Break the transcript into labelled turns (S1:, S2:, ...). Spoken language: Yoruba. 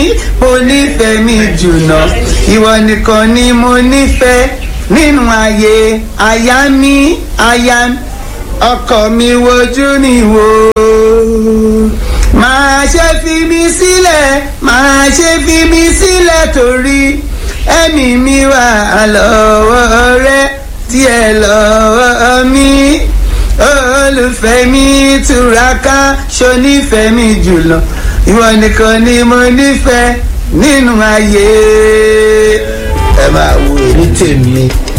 S1: mo nífẹ̀ẹ́ mi jùlọ ìwọ nìkan ni mo nífẹ̀ẹ́ nínú ayé aya mi aya ọkọ mi wojú ni wò máa ṣe fi mi sílẹ̀ máa ṣe fi mi sílẹ̀ torí ẹ̀mí mi wà lọ́wọ́ rẹ díẹ̀ lọ́wọ́ mi olùfẹ́ mi túraká ṣonífẹ́ mi jùlọ ìwọ nìkan ni mo nífẹ̀ẹ́ nínú ayé ẹ máa wo èmi tèmi